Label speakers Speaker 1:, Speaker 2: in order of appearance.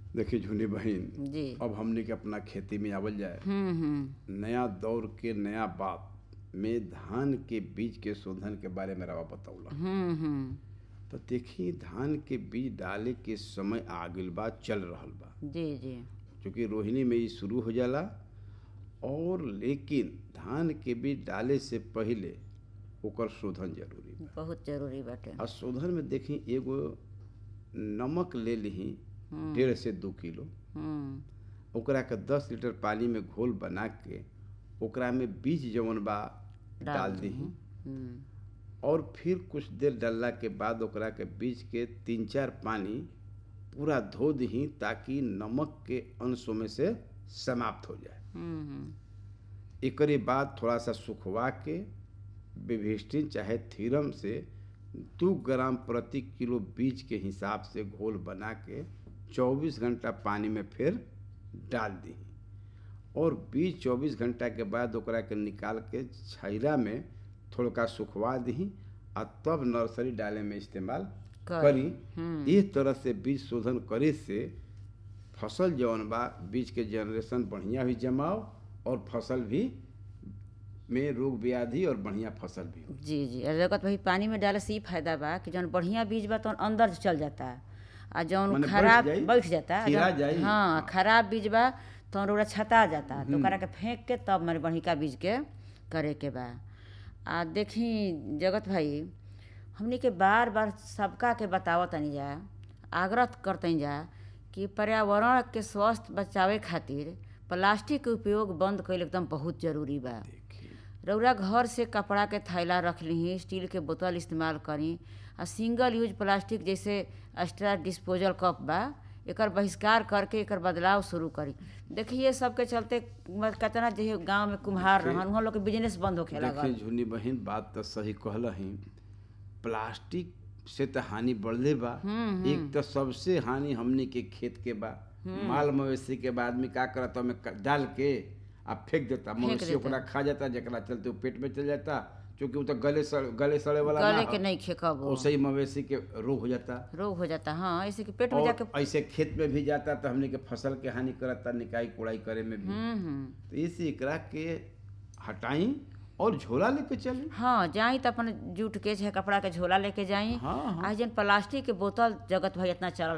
Speaker 1: देखिए झुनी बहन
Speaker 2: जी
Speaker 1: अब हमने के अपना खेती में आवल जाए
Speaker 2: हम्म हम्म
Speaker 1: नया दौर के नया बात में धान के बीज के शोधन के बारे में रवा बतौला
Speaker 2: हम्म हम्म
Speaker 1: तो देखी धान के बीज डाले के समय आगिल बा चल रहल बा
Speaker 2: जी जी
Speaker 1: क्योंकि रोहिणी में ये शुरू हो जाला और लेकिन धान के बीज डाले से पहले ओकर शोधन जरूरी बा
Speaker 2: बहुत जरूरी बाटे
Speaker 1: आ शोधन में देखी एगो नमक ले ली डेढ़ से दू किलो
Speaker 2: हम्म
Speaker 1: ओकरा के दस लीटर पानी में घोल बना के ओकरा में बीज जवन बा डाल दी
Speaker 2: हम्म
Speaker 1: और फिर कुछ देर डालला के बाद ओकरा के बीज के तीन चार पानी पूरा धो दही ताकि नमक के अंशों में से समाप्त हो जाए
Speaker 2: हम्म
Speaker 1: एकरे बाद थोड़ा सा सुखवा के विभिष्टिन चाहे थीरम से दू ग्राम प्रति किलो बीज के हिसाब से घोल बना के 24 घंटा पानी में फिर डाल दी और बीज 24 घंटा के बाद ओकरा के निकाल के छैरा में थोड़ा सुखवा दी आ तब नर्सरी डाले में इस्तेमाल
Speaker 2: करी।
Speaker 1: करी इस तरह से बीज शोधन करे से फसल जौन बा बीज के जनरेशन बढ़िया भी जमाओ और फसल भी में रोग व्याधि और बढ़िया फसल भी हो
Speaker 2: जी जी और जगत भाई पानी में डाले से ई फायदा बा कि जौन बढ़िया बीज बा तौन अंदर चल जाता आ जौन
Speaker 1: माने बैठ
Speaker 2: खराब
Speaker 1: जाई,
Speaker 2: बैठ जाता आ
Speaker 1: खिला
Speaker 2: जौन-
Speaker 1: जाई।
Speaker 2: हाँ खराब बीज बा तौन ओकरा छता जाता तो ओकरा के फेंक के तब माने बढ़िया बीज के करे के बा आ देखी जगत भाई हमनी के बार बार सबका के बतावत तनी जा आग्रह करतनी जा कि पर्यावरण के स्वस्थ बचावे खातिर प्लास्टिक के उपयोग बंद कईल एकदम बहुत जरूरी बा
Speaker 1: देखिए
Speaker 2: रौरा घर से कपड़ा के थैला रख ली स्टील के बोतल इस्तेमाल करी आ सिंगल यूज प्लास्टिक जैसे एक्स्ट्रा डिस्पोजल कप बा एकर बहिष्कार करके एकर बदलाव शुरू करी देखिए ये सब के चलते म- कितना जे गांव में कुम्हार रहन उहाँ लोग के बिजनेस बंद होखे
Speaker 1: देखिए
Speaker 2: लागल
Speaker 1: झुनी बहन बात तो सही कहल ही प्लास्टिक से तो हानि बढ़ले बा एक तो सबसे हानि हमने के खेत के बा माल मवेशी के बाद आदमी का करता में डाल के आ फेंक देता मवेशी
Speaker 2: देता।
Speaker 1: ओकरा खा जाता जकरा चलते वो पेट में चल जाता क्योंकि वो तो गले सड़ गले सड़े वाला ना
Speaker 2: गले
Speaker 1: ह।
Speaker 2: के नहीं खेकब
Speaker 1: वैसे ही मवेशी के रोग हो जाता
Speaker 2: रोग हो जाता हाँ ऐसे कि पेट में
Speaker 1: और
Speaker 2: जाके
Speaker 1: ऐसे खेत में भी जाता तो हमने के फसल के हानि करता निकाई कुड़ाई करे में भी
Speaker 2: हम्म हम्म
Speaker 1: तो इसी एकरा के हटाई और झोला लेके चली
Speaker 2: हाँ जाई तो अपन जूट के चाहे कपड़ा के झोला लेके जाई
Speaker 1: हाँ हाँ
Speaker 2: आज जन प्लास्टिक के बोतल जगत भाई इतना चलल